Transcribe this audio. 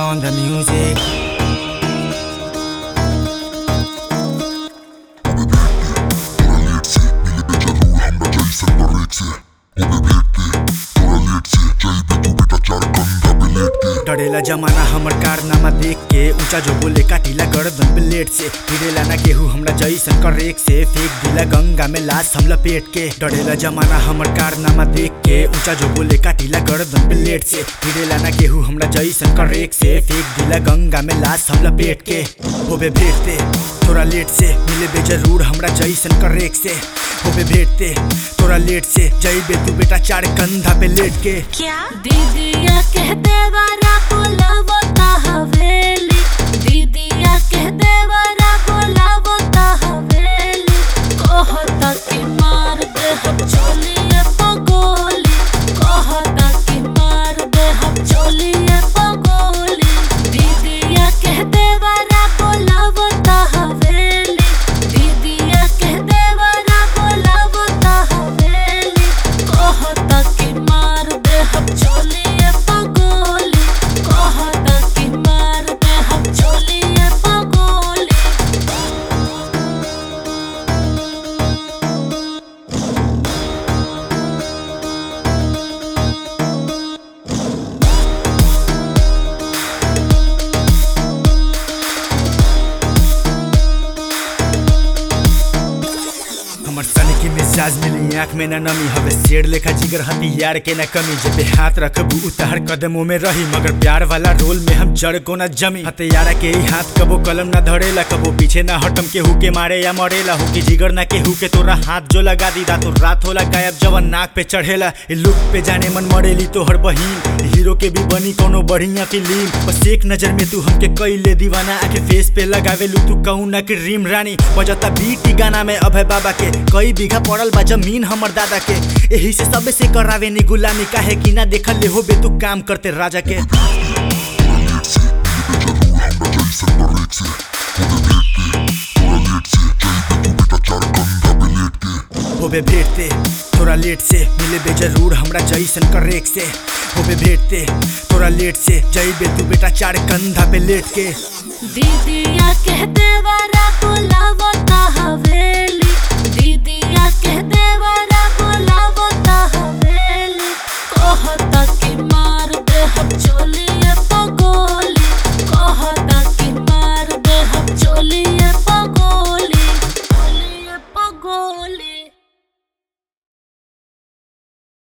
on the music. डरेला जमाना हमर कारनामा देख के ऊंचा जो बोले काटिला गर्दन ब्लेड से फिरेला ना केहू हमरा जैसन करेक से फेंक दिला गंगा में लाश हम लपेट के डरेला जमाना हमर कारनामा देख के ऊंचा जो बोले काटिला गर्दन ब्लेड से फिरेला ना केहू हमरा जैसन करेक से फेंक दिला गंगा में लाश हम लपेट के होबे भेटते थोड़ा लेट से मिले बे जरूर हमरा जैसन करेक से होबे भेटते थोड़ा लेट से जइबे तू बेटा चार कंधा पे लेट के क्या दीदिया कह देवरा बोलावता हवेली दीदिया कह देवरा बोलावता हवेली कहता कि मार दे हम चोलिए पगोली कहता कि मार दे हम चोलिए पगोली दीदिया कह देवरा बोलावता हवेली दीदिया कह देवरा बोलावता हवेली कहता कि मार दे हम चोलिए पगोली कहता कि मार दे हम चोलिए पगोली हमर सन के मिजाज मिली आँख में ना नमी हवे शेर लेखा जिगर हथियार के ना कमी जब पे हाथ रखबू उतार कदमों में रही मगर प्यार वाला रोल में हम जड़ को ना जमी हथियारा के ही हाथ कबो कलम ना धरेला कबो पीछे ना हटम केहू के मारे या मरेला हो कि जिगर ना केहू के तोरा हाथ जो लगा दी तो रात होला गायब जवन नाक पे चढ़ेला ए लुक पे जाने मन मरेली तोहर बहिन हीरो के भी बनी कोनो बढ़िया फिल्म बस एक नजर में तू हमके कैले दीवाना आके फेस पे लगावे लू तू कहू ना कि रीम रानी बजता बीटी गाना में अभय बाबा के कई बीघा पड़ल बा जमीन हमर दादा के एही से सबे से करावे नी गुलामी काहे कि ना देखल ले हो बे तू काम करते राजा के होबे भेटते थोड़ा लेट से मिले बे जरूर हमरा जैसन करेक से होबे भेटते थोड़ा लेट से जइबे तू बेटा चार कंधा पे लेट के दीदिया कह देवरा बोलावता हवेली दीदी